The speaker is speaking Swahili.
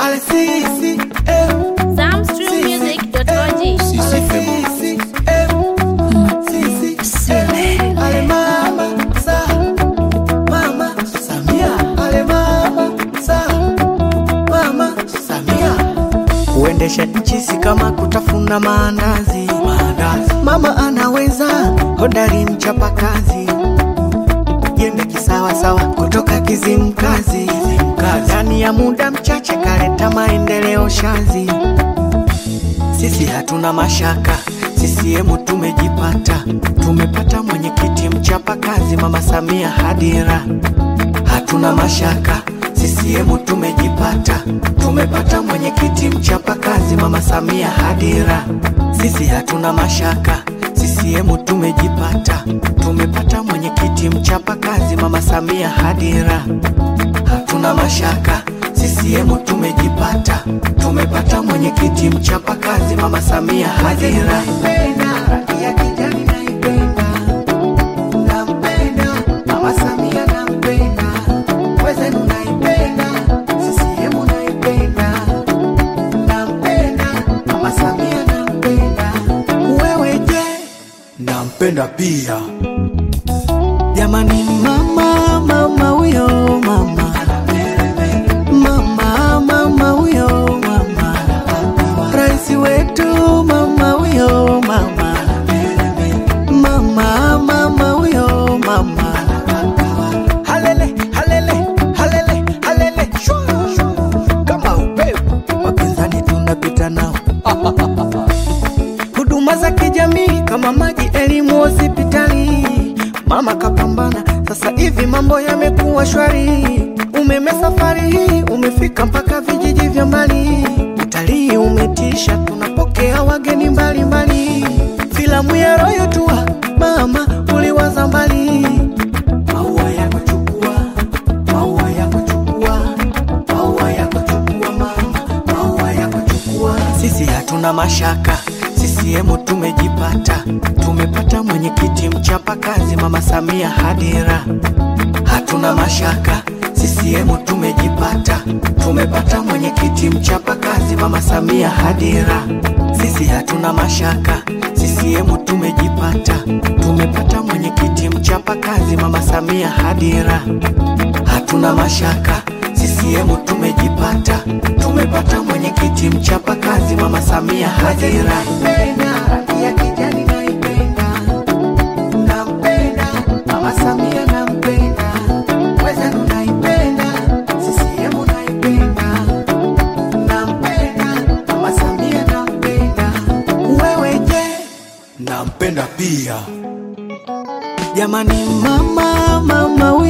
Ale sisi, eh, Samstrummusic.org. sisi, eh, sisi, eh. Ale mama, sa, mama, Samia. Ale mama, sa, mama, Samia. Kuendesha nchi si kama kutafuna maandazi. maandazi. Mama anaweza, hodari mchapakazi, jembe kisawasawa kutoka Kizimkazi. Ndani ya muda mchache kaleta maendeleo shazi. Sisi hatuna mashaka, CCM tumejipata, tumepata mwenyekiti mchapakazi, Mama Samia Hadira. Hatuna mashaka, CCM tumejipata, tumepata mwenyekiti mchapakazi, Mama Samia Hadira. Sisi hatuna mashaka, CCM tumejipata, tumepata mwenyekiti mchapakazi, Mama Samia Hadira. Hatuna mashaka, CCM tumejipata, tumepata mwenyekiti mchapakazi, Mama Samia Hadira. Ya kijani naipenda, nampenda, Mama Samia nampenda, wezenu naipenda, CCM naipenda, nampenda, Mama Samia nampenda, wewe je? nampenda pia Jamani mama mama huyo mama mama mama huyo mama rais wetu mama huyo mama mama mama huyo mama halele halele halele halele shwa, shwa. kama upepo wapinzani tunapita nao huduma za kijamii kama maji, elimu, hospitali. Mama kapambana, sasa hivi mambo yamekuwa shwari. Umeme safari hii umefika mpaka vijiji vya mbali. Utalii umetisha, tunapokea wageni mbalimbali. Filamu ya Royal Tour, mama uliwaza mbali. Maua yako chukua, maua yako chukua, maua yako chukua mama, maua yako chukua. Sisi hatuna mashaka, CCM tumejipata, tumepata mwenyekiti mchapakazi, Mama Samia Hadira. Hatuna mashaka, CCM tumejipata, tumepata mwenyekiti mchapakazi, Mama Samia Hadira. Sisi hatuna mashaka, CCM tumejipata, tumepata mwenyekiti mchapakazi, Mama Samia Hadira. Hatuna mashaka, CCM tumejipata, tumepata mwenyekiti mchapakazi, Mama Samia Hadira. Ya kijani naipenda, nampenda, Mama Samia nampenda, wezenu naipenda, CCM naipenda, nampenda, Mama Samia nampenda, wewe je? nampenda pia Jamani mama mama